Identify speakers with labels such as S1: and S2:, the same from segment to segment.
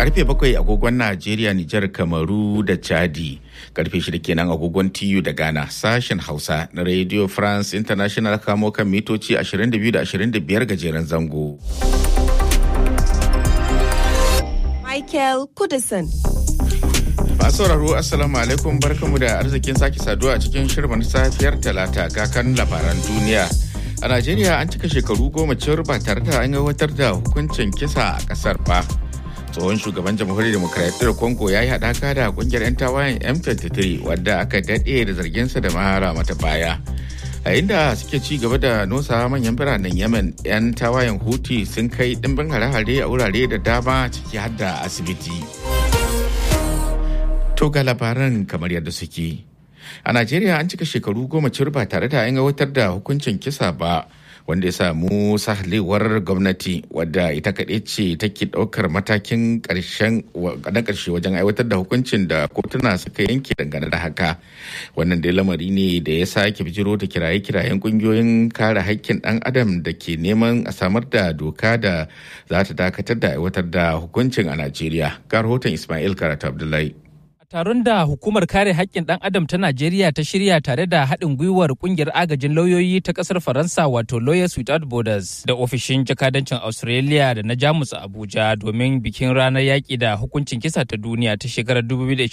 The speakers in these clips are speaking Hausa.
S1: karfe bakwai agogon Najeriya, Nijar, Kamaru da Chadi. Karfe shida kenan agogon TU da Ghana. Sashen Hausa na Radio France International kamo kan mitoci 22 da 25 gajeren zango.
S2: Michael Kudison.
S1: Masu sauraro Assalamu alaikum barkamu da arzikin sake saduwa a cikin shirin safiyar talata kakan labaran duniya. A Najeriya an cika shekaru goma cewar ba tare da an aiwatar da hukuncin kisa a kasar ba. tsohon shugaban jamhuriyar demokradiyyar congo ya yi haɗaka da kungiyar 'yan tawayen m23 wadda aka daɗe da zarginsa da mahara mata baya a inda suke ci gaba da nosa manyan biranen yemen 'yan tawayen huti sun kai ɗimbin hare-hare a wurare da dama ciki har da asibiti to ga labaran kamar yadda suke a najeriya an cika shekaru goma cir ba tare da an aiwatar da hukuncin kisa ba wanda ya samu sahalewar gwamnati wadda ita kaɗai ce take ɗaukar matakin ƙarshen na ƙarshe wajen aiwatar da hukuncin da kotuna suka yanke dangane da haka wannan dai lamari ne da ya sake bijiro da kiraye-kirayen ƙungiyoyin kare haƙƙin ɗan adam da ke neman a samar da doka da za ta dakatar da aiwatar da hukuncin a najeriya ga rahoton ismail karatu abdullahi
S3: Taron da hukumar kare haƙƙin ɗan adam ta Najeriya ta shirya tare da haɗin gwiwar ƙungiyar agajin lauyoyi ta ƙasar Faransa wato Lawyers Without Borders da ofishin jakadancin Australia da na Jamus a Abuja domin bikin ranar yaƙi da hukuncin kisa ta duniya ta shekarar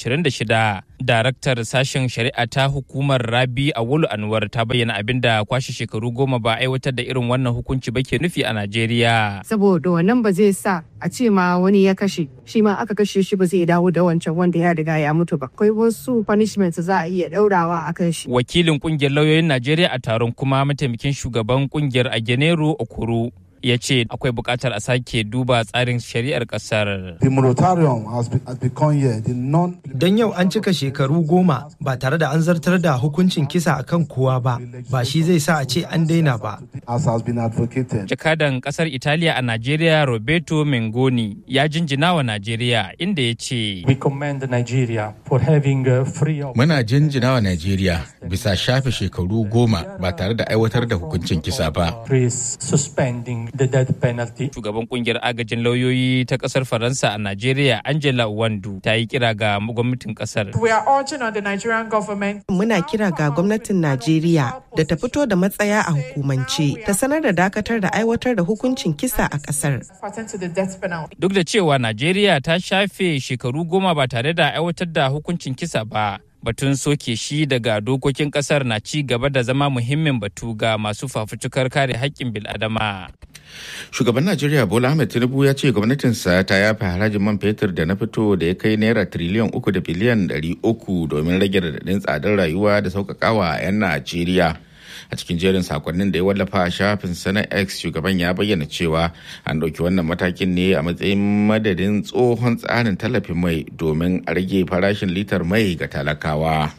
S3: 2026. Daraktar sashen shari'a ta hukumar Rabi Awolu Anwar ta bayyana abin da kwashe shekaru goma ba aiwatar da irin wannan hukunci ba ke nufi a Najeriya.
S4: Saboda wannan ba zai sa a ce ma wani ya kashe shi ma aka kashe shi ba zai dawo da wancan wanda ya riga ya mutu ba akwai wasu punishment za a iya daurawa a kan shi
S3: wakilin kungiyar lauyoyin najeriya a taron kuma mataimakin shugaban kungiyar agenero okoro ya ce akwai buƙatar a sake duba tsarin shari'ar ƙasar.
S5: The moratorium has, be, has become here the non
S6: Don yau an cika shekaru goma ba tare da an zartar da hukuncin kisa a kan kowa ba, ba shi zai sa a ce an daina ba.
S5: as has been advocated.
S3: Jakadan ƙasar Italiya a Najeriya Roberto Mengoni ya jinjina wa Najeriya inda ya ce.
S7: We commend Nigeria for having uh, free of
S1: Muna jinjina wa Najeriya bisa shafe shekaru goma ba tare da aiwatar da hukuncin kisa ba.
S7: is suspending the death penalty.
S3: Shugaban kungiyar agajin lauyoyi ta ƙasar Faransa a Najeriya Angela Wandu ta yi kira ga gwamnatin ƙasar.
S8: We are urging on the Nigerian government
S2: Muna kira ga gwamnatin Najeriya da ta fito da matsaya a hukumance ta sanar da dakatar da aiwatar da hukuncin kisa a ƙasar.
S8: to the death penalty.
S3: Duk da cewa Najeriya ta shafe shekaru goma ba tare da aiwatar da hukuncin kisa ba, batun soke shi daga dokokin kasar na ci gaba da zama muhimmin batu ga masu fafutukar kare haƙƙin bil'adama.
S1: Shugaban Najeriya Bola Ahmed Tinubu ya ce gwamnatinsa ta yafe harajin man fetur da na fito da ya kai naira triliyan uku da biliyan ɗari uku domin rage radadin tsadar rayuwa da sauƙaƙawa 'yan Najeriya. a cikin jerin sakonnin da ya wallafa a shafin sana x shugaban ya bayyana cewa an ɗauki wannan matakin ne a matsayin madadin tsohon tsarin tallafin mai domin a rage farashin litar mai ga talakawa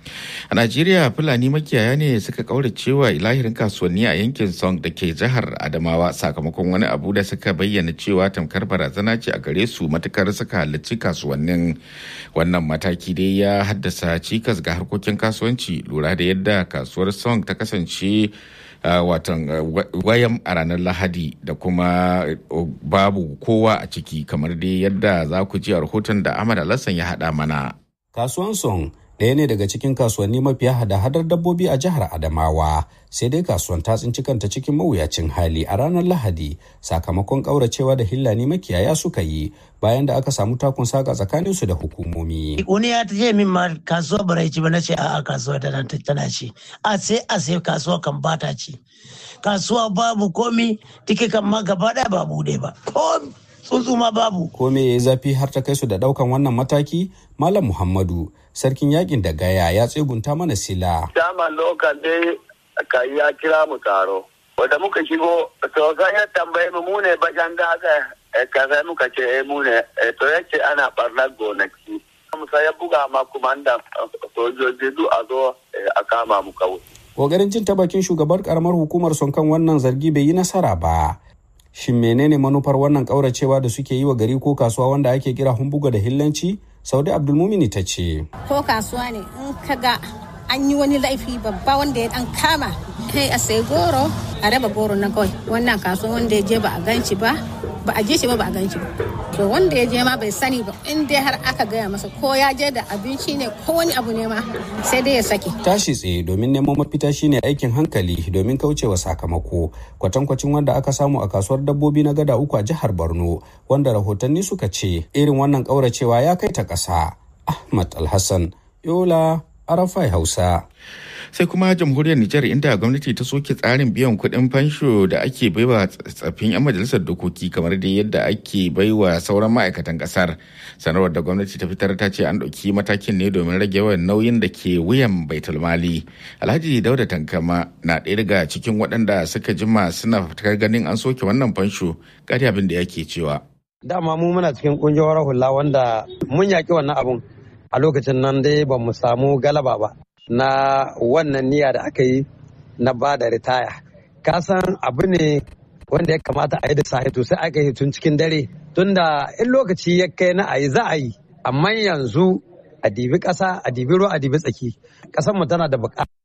S1: a najeriya fulani makiyaya ne suka kauracewa ilahirin kasuwanni a yankin song da ke jihar adamawa sakamakon wani abu da suka bayyana cewa tamkar barazana ce a gare su matukar suka halarci kasuwannin wannan mataki dai ya haddasa cikas ga harkokin kasuwanci lura da yadda kasuwar song ta kasance Uh, watan uh, wayan a ranar lahadi da kuma uh, babu kowa a ciki kamar dai yadda za ku ji a rahoton da ahmad alassan ya haɗa mana
S9: Kasuwan Song ɗaya ne daga cikin kasuwanni mafiya hada-hadar dabbobi a jihar Adamawa, sai dai kasuwan ta tsinci kanta cikin mawuyacin hali a ranar Lahadi sakamakon ƙauracewa da hillani makiyaya suka yi bayan da aka samu takun saka tsakanin su da hukumomi.
S10: Wani ya ce min ma kasuwa bara ci ba na ce a'a kasuwa tana tana ci. A sai a sai kasuwa kan bata ci. Kasuwa babu komi tike kan ma gaba ɗaya ba bude ba. Ko tsuntsu ma babu.
S9: Ko me ya zafi har ta kai su da ɗaukan wannan mataki? Malam Muhammadu, sarkin yakin da gaya ya tsegunta mana sila.
S11: Dama lokal dai ka ya kira mu taro. Wanda muka shigo, to ya tambaye mu mu ne bajan da aka kaza muka ce eh mu ne to yace ana barnar gonaki. Musa ya buga ma kumandan sojoji duk a zo a kama mu kawai.
S9: Kogarin jin ta bakin shugabar karamar hukumar son kan wannan zargi bai yi nasara ba. Shin menene manufar wannan kauracewa da suke yi wa gari ko kasuwa wanda ake kira humbuga da hillanci? Saudi Abdulmumini ta ce.
S12: Ko kasuwa ne in ka ga an yi wani laifi babba wanda ya dan kama kai a sai goro a raba goro na kawai wannan kasuwa wanda ya je ba a ganci ba ba a je shi ba ba a gan shi ba to wanda ya je ma bai sani ba in dai har aka gaya masa ko ya je da abinci ne ko wani abu ne ma sai dai ya sake
S9: tashi tsaye domin neman mafita shine aikin hankali domin kaucewa sakamako kwatankwacin wanda aka samu a kasuwar dabbobi na gada uku a jihar borno wanda rahotanni suka ce irin wannan kauracewa ya kai ta ƙasa ahmad alhassan yola arafai hausa
S1: sai kuma jamhuriyar Nijar inda gwamnati ta soke tsarin biyan kuɗin fansho da ake baiwa tsaffin 'yan majalisar dokoki kamar da yadda ake baiwa sauran ma'aikatan ƙasar sanarwar da gwamnati ta fitar ta ce an ɗauki matakin ne domin rage yawan nauyin da ke wuyan baitul mali alhaji dauda tankama na ɗaya daga cikin waɗanda suka jima suna fitar ganin an soke wannan fansho ƙari abin da yake cewa
S13: dama mu muna cikin ƙungiyar hula wanda mun yaƙi wannan abun a lokacin nan dai ba mu samu galaba ba na wannan niyya da aka yi na ba da ritaya ka san abu ne wanda ya kamata a yi da sahi to sai aka yi tun cikin dare tunda in lokaci ya kai na a yi za a yi amma yanzu a dibi ƙasa a dibi ruwa a dibi tsaki ƙasar mu tana da buƙata